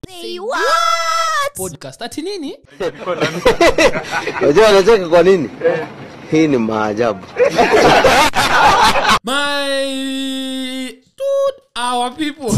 Say what? podcast ati nini Unajua anacheka kwa nini? Hii ni maajabu. my dude, our people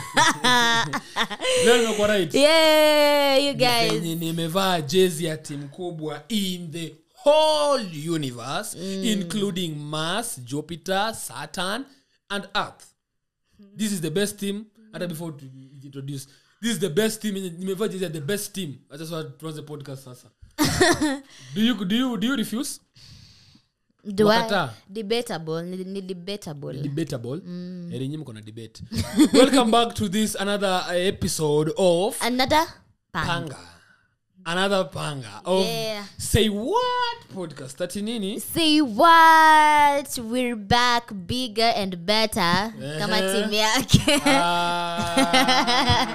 leo nimekuwa right Yeah, you guys. Venye nimevaa jezi ya timu kubwa in the whole universe including mars jupiter saturn and earth this is the best team hata before to introduce this is the best team yenye nimevaa jezi ya the best team that's why tuanze podcast sasa do you do you do you refuse Do Wakataa. I? Debatable. Ni, ni debatable. debatable mm. erinyi mko na debate welcome back to this another uh, episode of Another pang. panga another panga of Yeah. say what podcast ati nini Say what? We're back bigger and better. Kama Uh-huh. timu yake. Ah.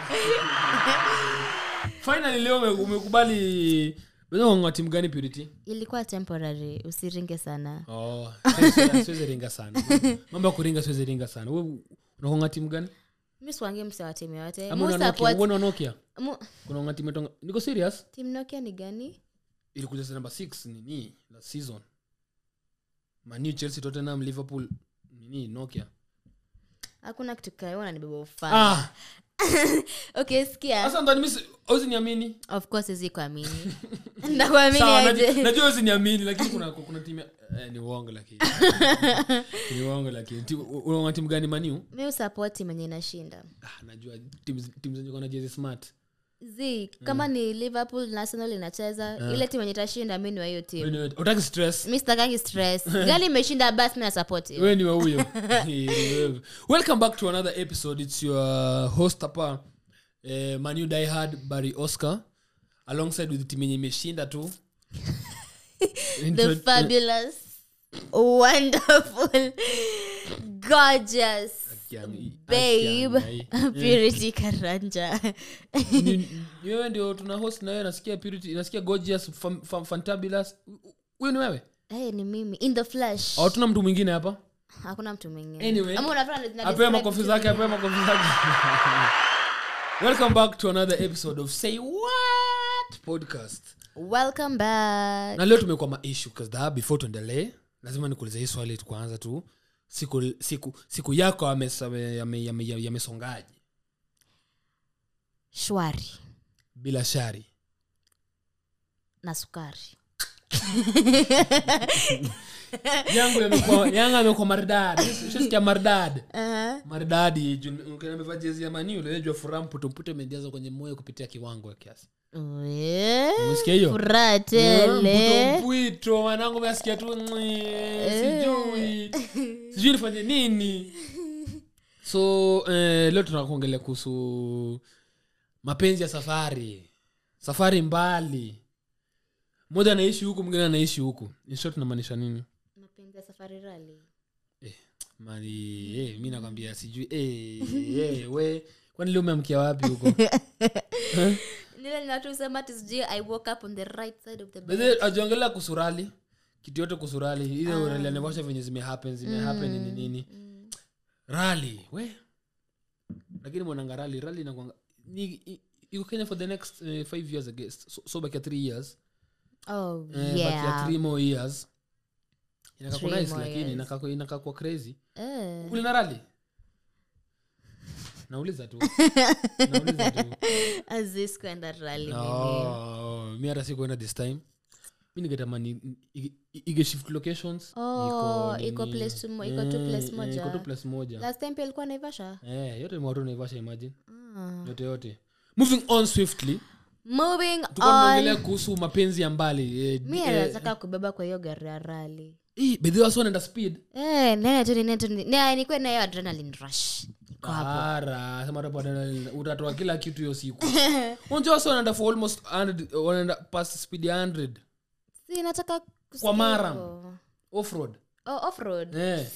finally leo ume- umekubali nga timu gani purity Ilikuwa temporary. Usiringe sana. oh, siwezi- siwezi ringa sana mambo ya kuringa siwezi ringa sana we unakonga timu gani Mi swangi mse wa timu yote. ama Mu una Nokia? support- Wewe una nokia mu- kunaonga timu yetonga niko serious Team Nokia ni gani? ilikuja sa number 6 nini la season manu chelsea tottenham liverpool nini nokia hakuna kitu kaiona ni beba ufani ah okay sikia sasa ndani mimi auzi niamini of course hizi kuamini ndakuamini sawa aje najua- najua auzi niamini lakini kuna kuna timu ya- eh, ni uongo lakini ni uongo lakini Ti- unaona timu gani manu mi usapoti mwenye inashinda ah najua timu timu zenye kona jezi smart z kama ni liverpool na arsenal inacheza ile timu yenye itashinda mi ni wa hiyo timu Wewe ni- utaki stress mi sitakangi stress gani imeshinda basi mi nasapoti wewe ni wa huyo Wewe. welcome back to another episode it's your host hapa eh, manu diehard barry oscar alongside with team yenye imeshinda tu the Intro- fabulous wonderful gorgeous Akiangi- babe akiangi- purity karanja Ni- ni wewe ndio tuna host na wewe nasikia purity nasikia gorgeous fam, fam, fantabulous huyu ni wewe hey, ni mimi in the flesh au tuna mtu mwingine hapa hakuna mtu mwingine Anyway, Ama unafanya na- na apea describe makofi mtu zake apea makofi zake welcome back to another episode of say what podcast welcome back na leo tumekuwa maishu kadhaa before tuendelee lazima nikuuliza hii swali kwanza tu siku siku siku yako yamesongaje yame, yame, yame yamesongaje? shwari bila shari na sukari yangu yamekuwa yangu amekuwa maridadi shasikia maridadi uh-huh. maridadi juu ukiona amevaa jezi ya mani unajua furaha mputumpute imejaza kwenye moyo kupitia kiwango ya kiasi umesikia hiyo furaha tele mpwito wanangu measikia tu "Mwi, sijui sijui nifanye nini so eh, leo tunataka kuongelea kuhusu mapenzi ya safari safari mbali mmoja anaishi huku mwingine anaishi huku In short tunamaanisha nini mapenzi ya safari rali mali eh, mi nakwambia sijui eh, eh, we kwani leo umeamkia wapi huko nile ninatusema ati sijui i woke up on the right side of the bed Bedhe, ajiongelea kusurali kitu yote kusurali hizo rali anavasha venye zimehappen zimehappen nini nini rali we lakini mwananga rali rali inakwanga ni i- iko kenya for the next uh, five years I guess. so, so bakia three years oh Eh, bakia yeah three more years inakaa Three kwa nice more lakini years. inakaa kwa- inakaa kwa crazy Eh. ulina rali nauliza tu nauliza tu Aziz kwenda rali mimi Oh, mi hata sikuenda this time mi ningetamani ige- ige shift locations Oh, nini. iko place tu mo- iko tu Eh, place eh, moja. iko tu place moja last time pia ilikuwa naivasha Eh, yote ni watu naivasha imagine Ah. yote yote moving on swiftly moving tulikuwa tunaongelea on kuhusu mapenzi ya mbali eh, mi eh, anataka kubeba kwa hiyo gari ya rali eh, by the way, wasi wanaenda speed Eh, nene tu nene tu ni- nikuwe nayo adrenaline rush iko hapo ara sema hata baadaye utatoa kila kitu hiyo siku unajua wasi wanaenda for almost 100 wanaenda past speed ya 100 si nataka Kwa mara. kusikia. off road oh, off road Eh.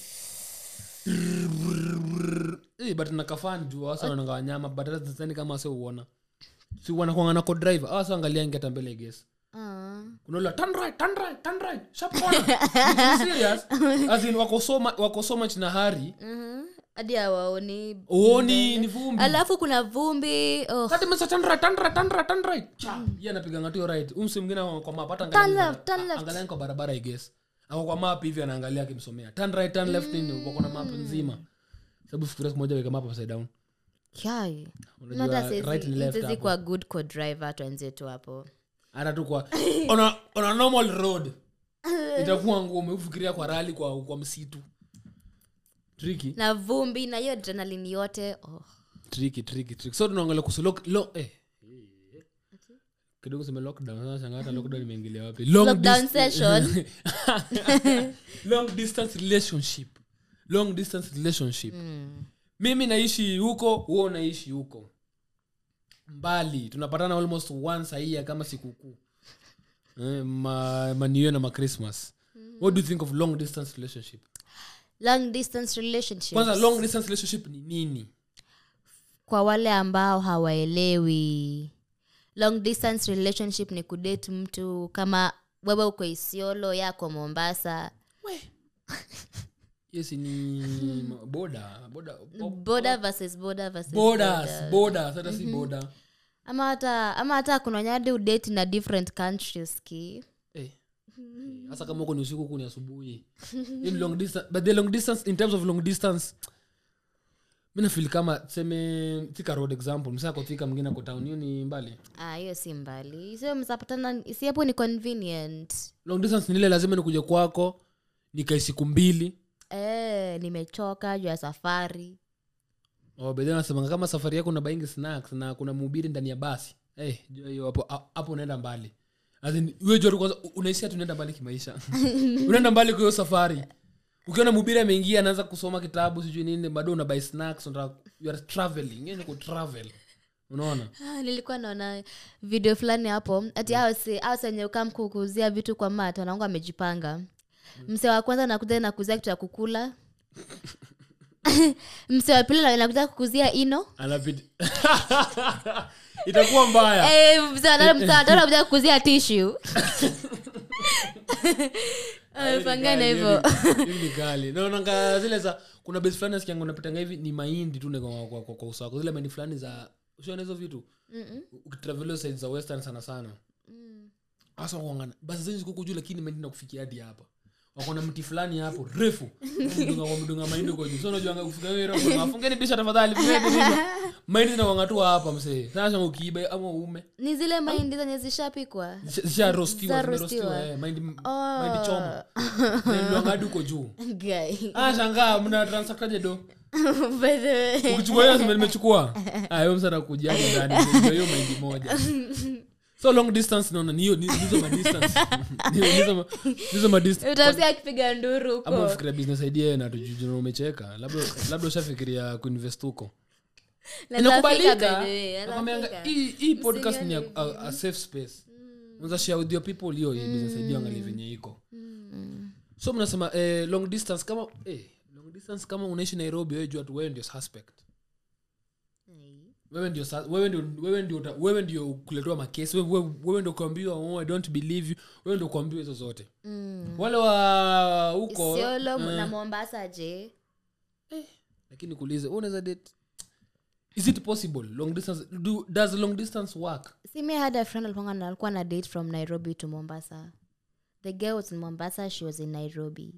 Eh, but nakafani juu wasa wananga wanyama but hata sidhani kama wase uona si wanakwangana ko driver awasa angalia ngeta mbele ges Ah. kunaula turn right turn right turn right sharp corner Ni serious as in wako so, mu- wako so much na hari Mhm. hadi awaoni uoni ni vumbi alafu kuna vumbi oh. Kati mesa turn right, turn right, turn right, turn right. Cha, yeye anapiga ngati right umsi mwingine ako kwa map hata Turn angalia left, turn left. angalia kwa barabara i guess ako kwa map hivi anaangalia akimsomea turn right turn left nini uko na map nzima sababu fikiria siku moja weka map upside down Kai. Unajua, Hata siwezi- right and left siwezi hapo. kuwa good co-driver twenzetu hapo hata tu kwa on a, on a normal road itakuwa ngumu ufikiria kwa rali kwa kwa msitu tricky na vumbi na hiyo adrenalini yote oh. tricky tricky tricky so tunaongelea kuhusu lock lo eh kidogo sema lockdown sasa shangaa hata lockdown imeingilia wapi long Lockdown dis- session. long distance relationship long distance relationship mimi naishi huko huo unaishi huko mbali tunapatana almost once a year kama sikukuu eh, ma, maniwe na machristmas what do you think of long distance relationship long distance relationship kwanza long distance relationship ni nini kwa wale ambao hawaelewi long distance relationship ni kudate mtu kama wewe uko isiolo yako mombasa yes ni ma- boda boda bo- border versus border versus borders border. borders hata si boda ama hata ama hata kuna nyadi udate na different countries ki Eh. hasa kama huko ni usiku huku ni asubuhi Hii ni long distance but the long distance in terms of long distance mi nafil kama seme thika road example msako thika mwingine ako town hiyo ni mbali Ah, hiyo si mbali sio msapatana si hapo ni convenient long distance nile lazima nikuja kwako nikae siku mbili eh, nimechoka juu ya safari oh, bedhi nasemanga kama safari yako una baingi snacks na kuna mhubiri ndani ya basi hey, jua hiyo hapo hapo unaenda mbali As in, wewe jua tu kwanza unaisia tunaenda mbali kimaisha unaenda mbali kwa hiyo safari ukiona mhubiri ameingia anaanza kusoma kitabu sijui nini bado una buy snacks unataka you are traveling yani ku travel unaona Ah, nilikuwa naona video fulani hapo ati awasenye ukamkukuzia vitu kwa mat wanaonga amejipanga mse wa kwanza nakuja nakuzia kitu ya kukula mse wa pili nakuja kukuzia ino anapita itakuwa mbaya Eh, mse wa tatu- mse wa tatu anakuja kukuzia tishu amepangana hivyo Hivi ni kali naonanga zile za kuna besi fulani nasikianga unapitanga hivi ni mahindi tu kwa, kwa, kwa, kwa uso wako zile mahindi fulani za ushaona hizo vitu ukitravel side za western sana sana hasa kuangana basi zenye ziko huku juu lakini mahindi nakufikia hadi hapa wakona mti fulani hapo refu mdunga wamdunga mahindi kwa juu so unajuanga kufika hiyo roho afungeni disha tafadhali fungeni dirisha mahindi zinakuanga tu hapa msee sasa ukiiba ama uume ni zile mahindi zenye zishapikwa zisharostiwa Za zimerostiwa rostiwa. eh, mahindi Oh. mahindi choma nailiwanga hadi huko juu Guy. ah shangaa mna transactaje do By the way. ukichukua hiyo sema nimechukua ah hiyo msana kuja hapo ndani ndio hiyo mahindi moja so long distance naona ni hiyo ni hizo ma distance Ni hizo ma- hizo ma distance utasikia akipiga nduru ama huko ufikiria business idea na tujuna umecheka labda labda ushafikiria kuinvest huko Naweza fika, by the inakubalika way, naweza nakwambianga fika. hii hii podcast ni a, a, a safe space unaweza share with your people hiyo hii business idea angalia venye iko so mnasema eh, long distance kama eh, long distance kama unaishi nairobi wewe jua tu wewe ndio suspect wewe ndio sa- wewe ndio wewe ndio uta- wewe ndio kuletewa makesi wewe, wewe, wewe ndio kuambiwa oh, i don't believe you wewe ndio kuambiwa hizo zote wale wa huko Isiolo eh, na mombasa je lakini kuulize wewe unaweza date is it possible long distance do, does long distance work see me had a friend alikuwa na- alikuwa na date from nairobi to mombasa the girl was in mombasa she was in nairobi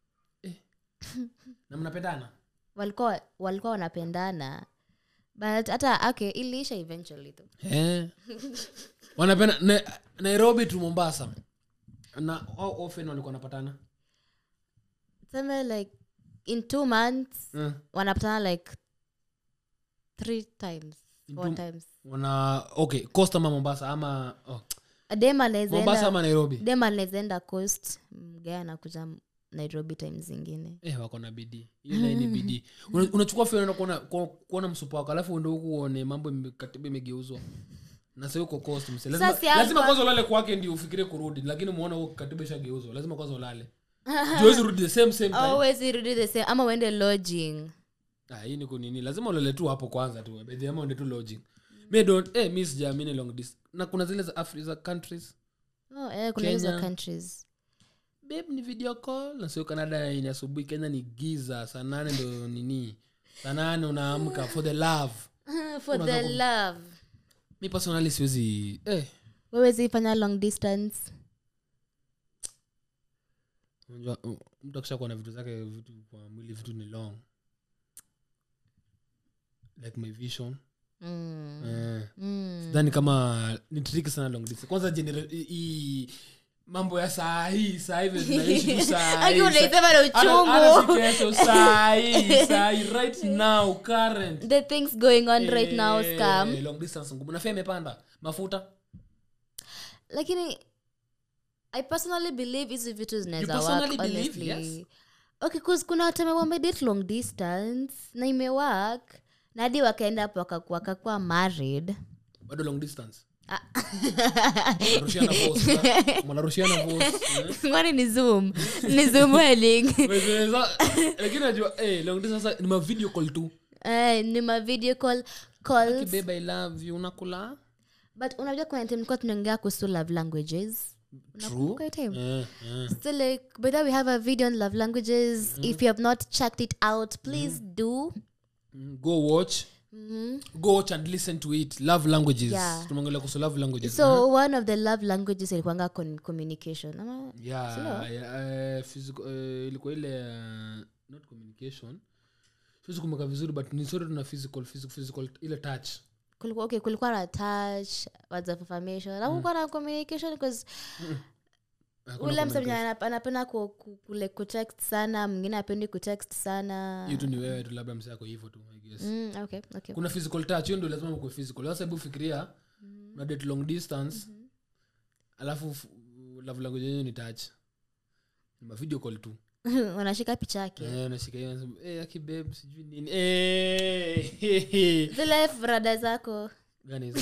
na mnapendana walikuwa walikuwa wanapendana but hata okay iliisha eventually tu eh. wanapenda na, nairobi to mombasa na how often walikuwa wanapatana seme like in two months Eh. wanapatana like three times four two- times wana okay coast ama mombasa ama oh. dem mombasa anawezaenda ama nairobi dem anawezaenda coast mgaya anakuja nairobi time zingine eh, wako na bidii hiyo naye ni bidii Una- unachukua fia unaenda kuona ku- kuona msupa wako alafu uende huku uone mambo ime- katiba imegeuzwa na sasa uko coast mse lazima, Sasa hapa- lazima kwanza ulale kwake ndio ufikirie kurudi lakini muona huko katiba ishageuzwa lazima kwanza ulale juwezi rudi the same same time always rudi the same ama uende lodging ah, hii ni kunini lazima ulale tu hapo kwanza tu bedhi ama uende tu lodging mi don't eh, mi sijaamini long distance na kuna zile za Afri, za countries oh, eh, kuna hizo Kenya. countries babe ni video call na sio canada ni asubuhi kenya ni giza saa nane ndo nini saa nane unaamka for the love for the love mi personally siwezi eh, wewe zifanya long distance unajua uh, mtu akishakuwa na vitu zake vitu kwa mwili vitu ni long like my vision mm. eh, Mm. sidhani kama ni triki sana long distance kwanza genera- hii- hii mambo ya saa hii saa hivi tunaishi tu saa Aki hii, saa- unaisema na Hata- hata si uchungu kesho, saa hii saa hii right now current the things going on right now Eh, scam long distance ngumu nafia imepanda mafuta lakini i personally believe hizi vitu zinaweza work personally believe, honestly yes. okay cause kuna watame wamedate long distance na imework na hadi wakaenda hapo wakaku- wakakuwa married bado long distance Ah. Wanarushiana voice, eh? Wanarushiana voice, eh? ngani ni zoom ni zoom wedding Wezeza- lakini najua eh, long distance sasa ni ma video call tu Eh, ni ma video call calls kibeba i love you unakula but unajua kuna time nilikuwa tunaongea kuhusu love languages Unakumbuka hiyo time Eh, eh. so like by the way we have a video on love languages if you have not checked it out please do Mm, go watch go watch and listen to it love languages Yeah. tumeongelea kuhusu love languages so one of the love languages ilikuanga con- communication ama yeah, yeah, eh, physical, eh, ilikuwa ile uh, not communication siwezi kumbuka vizuri but ni sote tuna physical, physical, physical ile touch kulikuwa okay kulikuwa na touch words of affirmation na kulikuwa na communication because Hakuna ule msa mwenye anap- anapenda ku- ku- kule kutext sana mwingine apendi kutext sana hiyo tu ni wewe tu labda msako hivyo tu I guess. mm, okay, okay. kuna physical touch hiyo ndio lazima mkue physical sasa hebu fikiria una date long distance alafu f- love language yenyewe ni touch ni ma video call tu unashika picha yake Eh, nashika hiyo nasema eh aki babe sijui nini eh he, he. zile rada zako gani hizo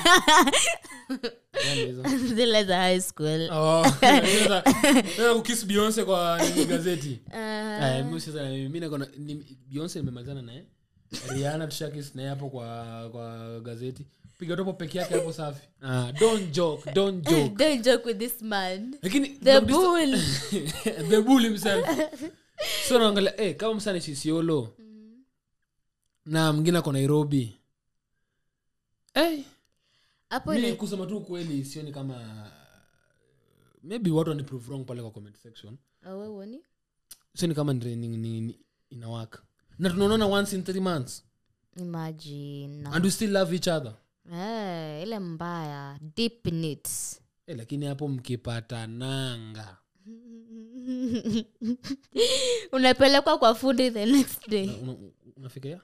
gani hizo zile za high school oh sasa sasa kukiss Beyonce kwa nini gazeti Uh, eh mimi sasa mimi niko na ni- Beyonce nimemalizana naye Rihanna tushakis naye hapo kwa kwa gazeti piga topo peke yake hapo safi ah don't joke don't joke don't joke with this man lakini the long distance- bull the bull himself so naangalia eh, kama msani sisiolo na mwingine ako nairobi eh, hapo mi ni kusema tu kweli sioni kama maybe watu waniprove wrong pale kwa comment section Oh, wewe uoni? sioni kama ni, ni, ni, ni inawaka na tunaonana once in three months imagine and we still love each other Eh, ile mbaya deep in it eh, lakini hapo mkipatananga unapelekwa kwa fundi the next day una, unafikiria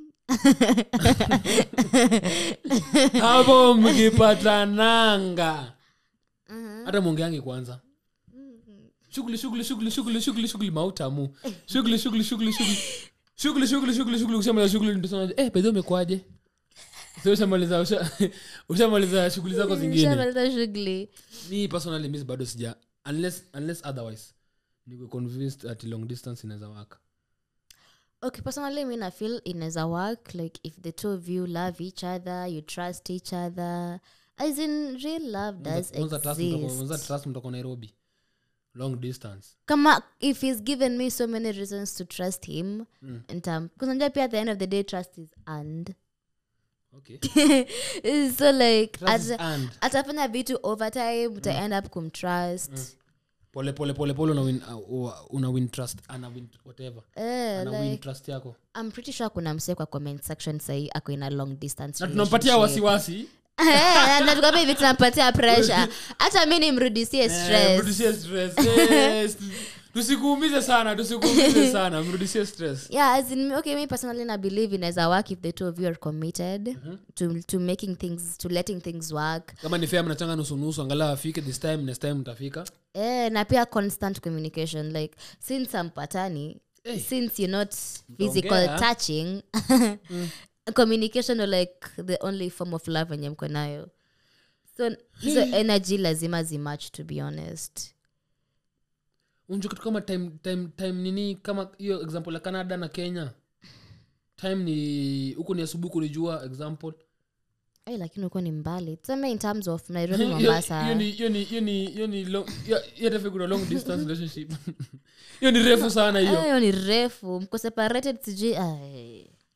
hapo mkipatananga hata mwongeangi kwanza shughuli shughuli shughuli shughuli shughuli shughuli mautamu shughuli shughuli shughuli shughuli shughuli shughuli shughuli shughuli ukishamaliza shughuli ndio sema eh bedhi umekuaje so ushamaliza usha- ushamaliza shughuli zako zingine Ushamaliza shughuli mi personally mi bado sija unless unless otherwise niko convinced at long distance inaweza work okay personally mi na feel inaweza work like if the two of you love each other you trust each other as in real love does Unaweza trust mtoko- exist unaweza trust mtoko nairobi long distance kama if he's given me so many reasons to trust him Mm. kusanjua pia at the end of the day trust is earned okay so like trust is ata- earned. atafanya vitu overtime uta end up kumtrust pole pole pole pole una win, uh, una win trust ana win whatever Eh, ana win like, trust yako i'm pretty sure kuna msee kwa comment section sahii ako ina long distance na tunampatia relationship. wasiwasi Eh, na tukwambia hivi tunampatia pressure hata mi nimrudishie Eh, stress mrudishie stress Yes. tusikuumize sana tusikuumize sana mrudishie stress yeah as in, okay me personally na believe inaweza work if the two of you are committed to, to making things to letting things work kama ni fea mnachanga nusunusu angalau afike this time next time mtafika eh, na pia constant communication like since ampatani Eh. since you're not physical Mtaongea. touching communication are like the only form of love enye mko nayo so hizo energy lazima zimatch to be honest unjua kitu kama time, time, time nini kama hiyo example ya canada na kenya time ni huku ni asubuhi kulijua example Ay, lakini uko ni mbali tuseme in terms of nairobi Hiyo- mombasa hiyo ni- hiyo ni- hiyo ni- hiyo ni long- hiyo- hiyo hata kuna long distance relationship hiyo ni refu sana hiyo hiyo ni refu mko separated sijui ay.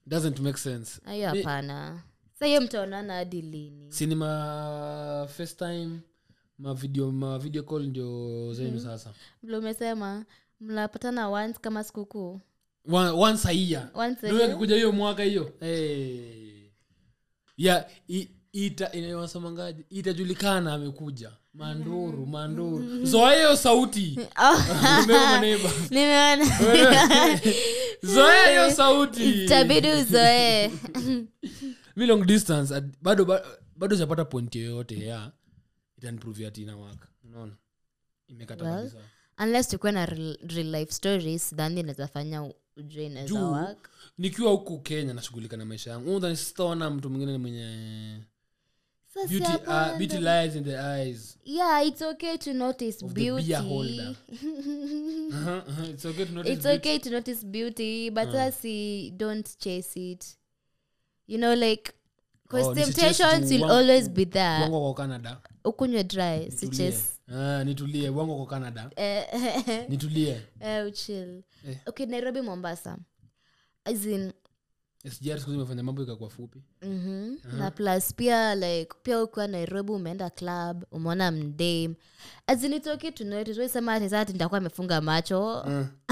doesn't make sense hiyo Mi- hapana sa hiyo mtaonana hadi lini sinima facetime mavideo mavideo call ndio zenu sasa vile umesema mnapatana once kama sikukuu One- once a year Once a Ndio year? ikikuja hiyo mwaka hiyo hey. ya i- ita inawasemangaji itajulikana amekuja manduru manduru zoa hiyo sauti Umeona maneiba? nimeona zoea hiyo sauti tabidi uzoee mi long distance ad- bado ba- bado japata point yoyote ya itaniprove ati inawaka unaona imekata Well, kabisa unless tukuwe na real, real life stories dhani inaweza fanya ujue inaweza juu work nikiwa huku kenya nashughulika na maisha yangu udhani sitaona mtu mwingine mwenye Sasa beauty, hapa uh, beauty ndo- lies in the eyes yeah it's okay to notice of the beer beauty holder. Uh-huh, uh-huh. It's okay to notice it's beauty. okay to notice beauty but sasi don't chase it you know like because Oh, nisichase temptations tu will wangu- always be there wangu kwa canada ukunywe dry si Nitulie. chase Ah, nitulie wangu kwa canada eh, nitulie eh, uchill Eh. okay nairobi mombasa as in sgr siku hizi imefanya mambo ikakuwa fupi mm na plus pia like pia ukiwa nairobi umeenda club umeona mdame azinitoke tunotisema ati nitakuwa amefunga macho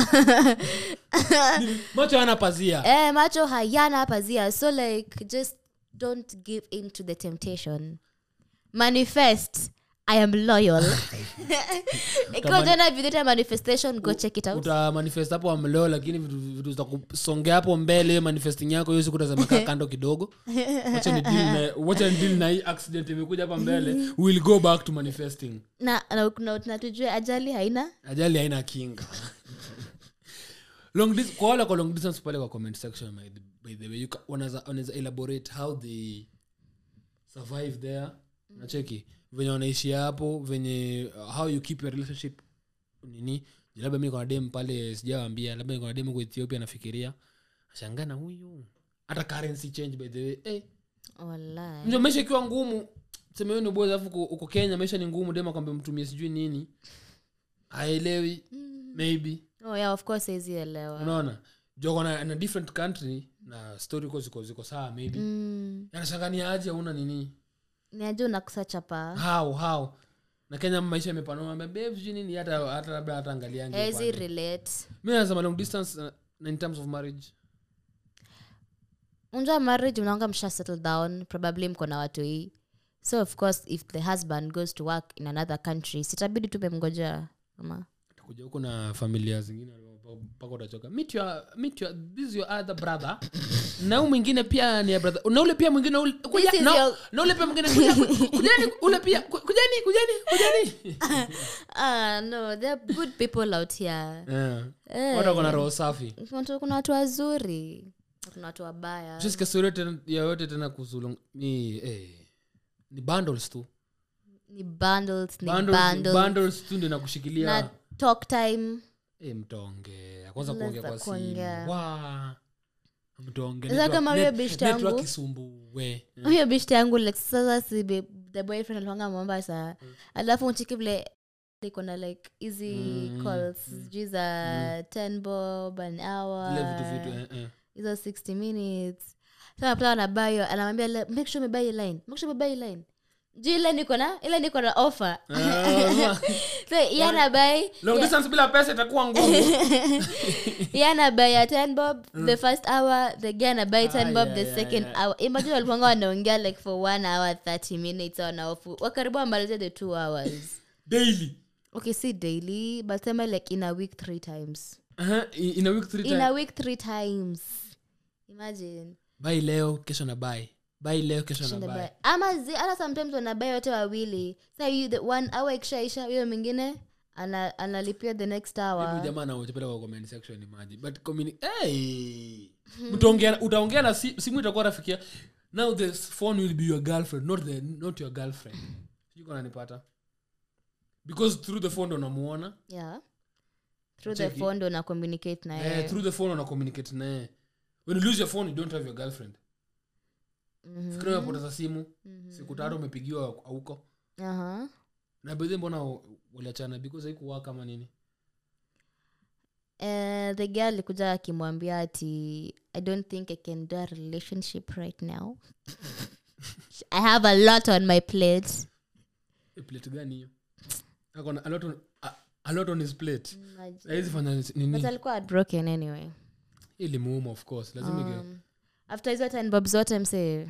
macho ana pazia eh, macho hayana pazia so like just don't give in to the temptation manifest i am loyal ikiwa jana videta manifestation go check it out uta manifest hapo amleo lakini vitu vitu zitakusongea hapo mbele hiyo manifesting yako hiyo siku utazama kaa kando kidogo wacha ni deal na wacha ni deal na hii accident imekuja hapa mbele we will go back to manifesting na, na, na, na tujue ajali haina ajali haina kinga long dis- kwa wale kwa long distance pale kwa comment section by the, by the way you ca- wanaweza wanaweza elaborate how they survive there nacheki venye wanaishi hapo venye uh, how you keep your relationship nini Ju labda mi kona dem pale sijawambia labda kona dem huko ethiopia nafikiria ashangaa na huyu hata currency change by the way eh, Walai. ndio maisha ikiwa ngumu sema wewe ni boy alafu uko- uko kenya maisha ni ngumu dem akwambia mtumie sijui nini haelewi maybe oh yeah of course ezielewa unaona joko na, na different country na story ko ziko ziko sawa maybe mm, anashangania aje auna nini niaje unakusa chapa how how na kenya maisha imepanua babe sijui nini hata hata labda hata angaliange ezi upande. relate mi nasema long distance uh, na in terms of marriage unjua marriage unaanga msha settle down probably mko na watu hii so of course if the husband goes to work in another country sitabidi tumemgoja ama takuja huko na familia zingine mpaka utachoka meet your, meet your, this is your other brother na huyu mwingine pia ni ya brother na ule pia mwingine ule- kuja- This is na- your- na ule pia mwingine kuja- ku- kujeni ule pia ku- kujeni kujeni kujeni ah, no there are good people out here Eh, Eh. watu wako na roho safi Kuna- kuna watu wazuri kuna watu wabaya shasika story tena- yoyote tena kuhusu long- ni eh, ni bundles tu ni bundles ni bundles, bundles, bundles tu ndio nakushikilia na talk time eh, mtaongea kwanza Mnaweza kuongea kwa kuongea. simu Wa. mtaongea Sasa network- kama huyo net- beshte network yangu- isumbue huyo bishti yangu like sasa si be- the boyfriend alipanga mombasa alafu uchiki vile iko na like hizi Mm, calls sijui za 10 bob an hour vile vitu vitu eh, eh. hizo 60 minutes sa napata anabayo anamwambia "Le- make sure umebuy hii line make sure umebuy hii line juu ile niko na ile niko na offer Ah, so yeye anabuy long distance bila pesa itakuwa ngumu yeye anabuy ya 10 bob the first hour the guy anabuy 10 Ah, bob yeah, the yeah, second yeah. hour imagine walipanga wanaongea like for one hour 30 minutes wanaofu wakaribu wamalize the two hours daily okay see daily but sema like in a week three times Aha, i- in a week three in a times week three times imagine bai leo kesho na bai bai leo kesho na Shinda bai buy. ama zi- hata sometimes wanabai wote wawili sa you the one hour ikishaisha huyo mwingine ana- analipia the next Hebu hour jamaa naotependa kwa comment section imagine but communi- hey! Utaongea- utaongea na si- simu itakuwa rafikia now the phone will be your girlfriend not, the, not your girlfriend Sijui kama unanipata because through the phone ndo unamuona yeah through the Cheki. phone ndo na communicate na eh, yeye through the phone una communicate naye when you lose your phone you don't have your girlfriend Mhm. fikira umepoteza simu siku tatu umepigiwa auko Aha. na bedhe mbona waliachana because haikuwa kama nini uh, the girl alikuja akimwambia ati i don't think i can do a relationship right now i have a lot on my plate Eh, plate gani hiyo Ako na a lot on- a- a lot on his plate Imagine. Haiwezi fanya but nini alikuwa heartbroken anyway ilimuuma of course lazima ige- um, after hizo tanbob zote msee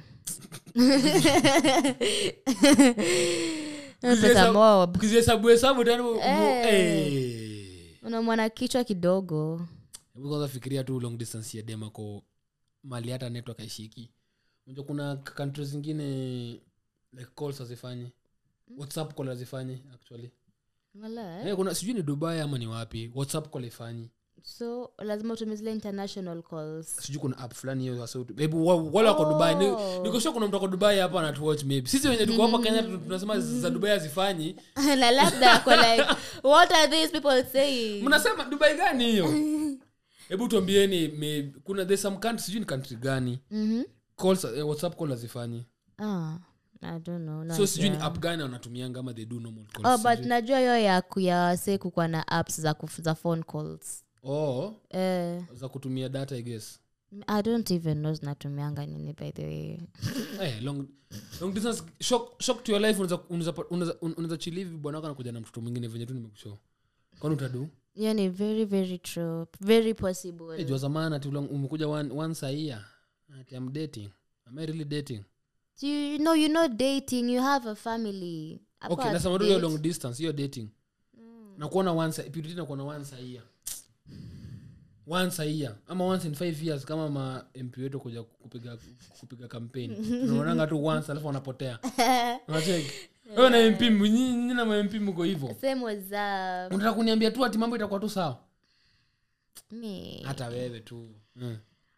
pesa Ukizihesabu- mob ukizihesabu hesabu tena mu- mu- Eh. eh. unamwana kichwa kidogo Hebu kwanza fikiria tu long distance ya dem ako mali hata network aishiki unajua kuna country zingine like calls hazifanyi whatsapp call hazifanyi actually Wala, eh? Eh, kuna sijui ni dubai ama ni wapi whatsapp call haifanyi so lazima utumie zile international calls sijui kuna app fulani hiyo sasa utu- maybe wa- wale wako dubai Ni- Oh. niko sure kuna mtu ako dubai hapa anatuwatch maybe sisi wenye tuko hapa kenya tu- tunasema za dubai hazifanyi na labda ako like what are these people saying mnasema dubai gani hiyo hebu tuambieni may- kuna there's some country sijui ni country gani Mhm. calls eh, whatsapp call hazifanyi Ah, I don't know, no so sijui ni idea. app gani wanatumianga ama they do normal calls oh, but sijui. najua hiyo ya kuyawase kukwa na apps za, kuf, za phone calls oh eh, za kutumia data i guess i don't even know zinatumianga nini by the way eh, long, long distance shock, shock to your life unaweza- unaweza pa- unaweza- unaweza chill hivi bwana wako anakuja na mtoto mwingine venye tu nimekushow kwani utadu hiyo ni very very true very possible hey, jua zamani ati ulang- umekuja one, once a year ati I'm dating am I really dating you know you know dating you have a family Hapo okay at nasema tu hiyo date. long distance hiyo dating na kuona once purity na kuona once a year once a year ama once in five years kama ma mp wetu kuja kupiga kupiga kampeni tunaonanga tu once alafu wanapotea unacheki wewe na mp mu- nyinyi nyinyi na ma mp mko hivyo same was uh, unataka kuniambia tu ati mambo itakuwa tu sawa me hata wewe tu mm.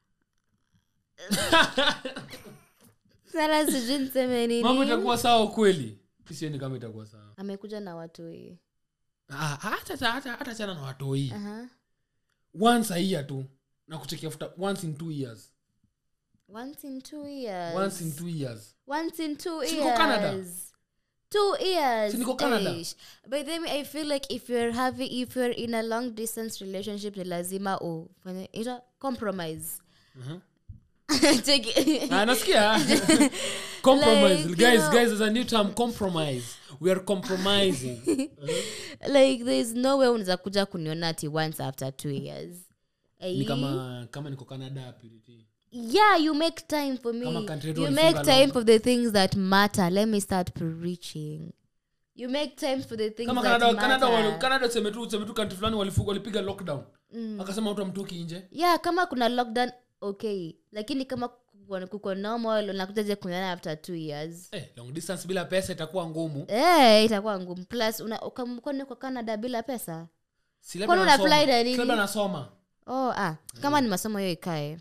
sara sijui niseme mambo nini itakuwa sawa kweli isioni kama itakuwa sawa amekuja na watu hii Ah, hata hata hata chana na watoi uh-huh. once a year tu na kuchekia after once in two years once in two years once in two years once in two Si years niko Canada? two years Si niko Canada? Eish. by then i feel like if you're having if you're in a long distance relationship ni lazima ufanye ita compromise Mhm. Take it. Ah, nasikia compromise Like, you guys know- guys there's a new term compromise we are compromising like there's no way unaweza kuja kuniona ati once after two years ni Eh, kama kama niko canada purity yeah you make time for me Kama country yetu you walifunga make time long- for the things that matter let me start preaching you make time for the things kama that canada canada wali- matter. canada tuseme tu tuseme tu country fulani walifuga walipiga lockdown akasema watu amtoki nje yeah kama kuna lockdown okay lakini kama kuko- kuko normal nakujaje kunyana after two years eh, long distance bila pesa itakuwa ngumu Eh, itakuwa ngumu plus una- ukam- kwani kwa canada bila pesa Si labda Kwani una nasoma. apply na nini? Si labda nasoma oh ah kama ni masomo hiyo ikae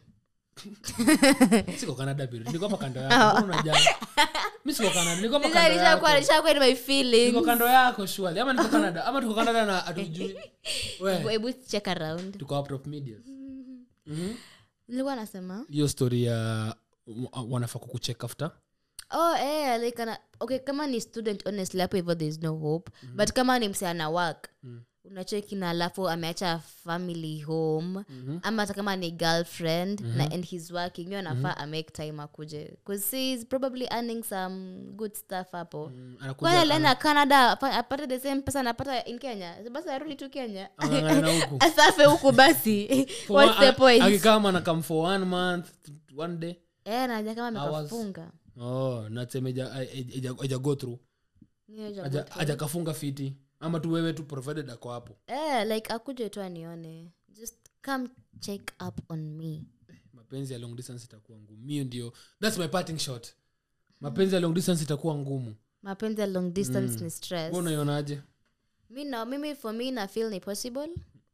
siko canada purity niko hapa kando yako Mbona unajali mi siko canada niko hapa kando nishakuwa yako nishakuwa in my feelings niko kando yako shwali ama niko canada ama tuko canada na hatujui we hebu check around tuko up top media Mhm. nilikuwa nasema hiyo story ya wa- wanafaa kukucheck after oh eh like ana, okay kama ni student honestly hapo hivyo there is no hope but kama ni mse ana work unacheki na alafu ameacha family home ama hata kama ni girlfriend na and he's working hiyo anafaa amake time akuje bcause he's probably earning some good stuff hapo Mm, anakuja- kwani alienda canada apa- apate the same pesa anapata in kenya basi arudi tu kenya Ang'ang'ana na huku asafe huku basi For what's one- the point akikama anakam for one month one day eh naja kama Hours. amekafunga oh naseme aja go through Hiyo haja Haja- good thing. hajakafunga fiti ama tu wewe tu provided ako hapo eh like akuje tu anione just come check up on me mapenzi ya long distance itakuwa ngumu hiyo ndio thats my parting shot mapenzi ya long distance itakuwa ngumu mapenzi ya long distance ni stress Wewe unaionaje mi na mimi for me na feel ni possible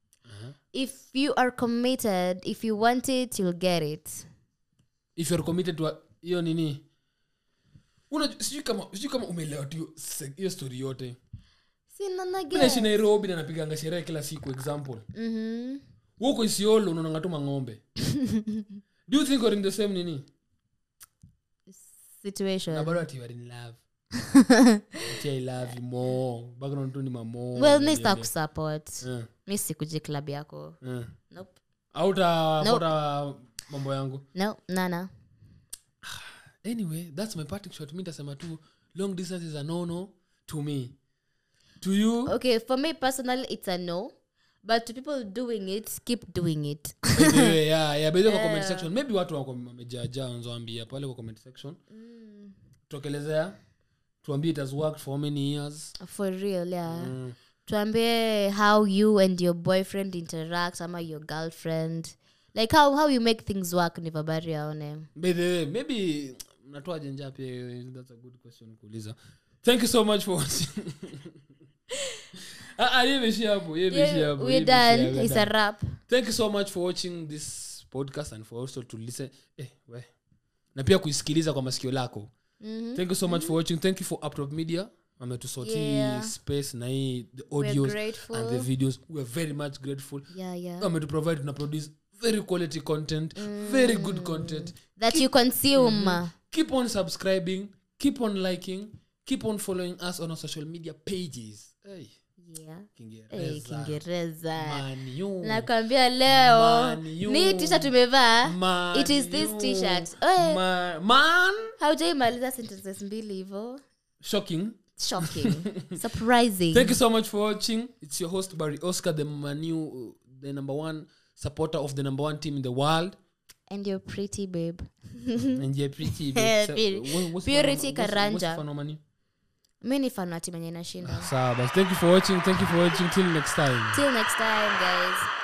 if you are committed if you want it you'll get it if youare committed to a- hiyo nini Unajua- sijui kama sijui kama umeelewa tu hiyo se- hiyo story yote sina Mi naishi nage nairobi na napiganga sherehe kila siku example Mhm. huko isiolo unaonanga tu mang'ombe do you think we're in the same nini na situation bado ati we're in love ati i love you more background tu ni mamo well mi sta kusupport Eh, mi sikuji club yako eh. nope. auta Nope. auta mambo yangu no nana anyway that's my parting shot mi tasema tu long distance is a no no to me to you okay for me personally it's a no but to people doing it keep doing it By the way, yeah, yeah, by the way, kwa comment section maybe watu wako wamejaajaa wanzoambia pale kwa comment section tutokelezea tuambie it has worked for how many years for real yeah Mm. tuambie how you and your boyfriend interact ama your girlfriend like how, how you make things work ni vabari aone by the way maybe mnatoa jenja pia hiyo, that's a good question kuuliza thank you so much for watching Ah, ah, hiyo imeishia hapo hiyo imeishia hapo, hiyo we're imeishia, done we're it's a done. wrap thank you so much for watching this podcast and for also to listen eh, we. na pia kuisikiliza kwa masikio lako Mhm. thank you so much for watching thank you for uptop media ametusoti Yeah. space na hii the we're audios grateful and the videos we're very much grateful yeah yeah ametuprovide tuna produce very quality content very good content that you consume keep on subscribing keep on liking keep on following us on our social media pages hey, yeah Kiingereza. hey, kiingereza Man, you. nakwambia leo Man, you. ni tisha tumevaa Man, it is this you. t-shirt Oe, Ma- man haujaimaliza sentences mbili hivo shocking shocking surprising thank you so much for watching it's your host barry oscar the manu the number one supporter of the number one team in the world and you're pretty babe and you're pretty Eh, So, Purity what- what's Purity fan- what's- Karanja. what's fan of Manu? mi ni fanati menye inashinda sawa basi thank you for watching thank you for watching till next time till next time guys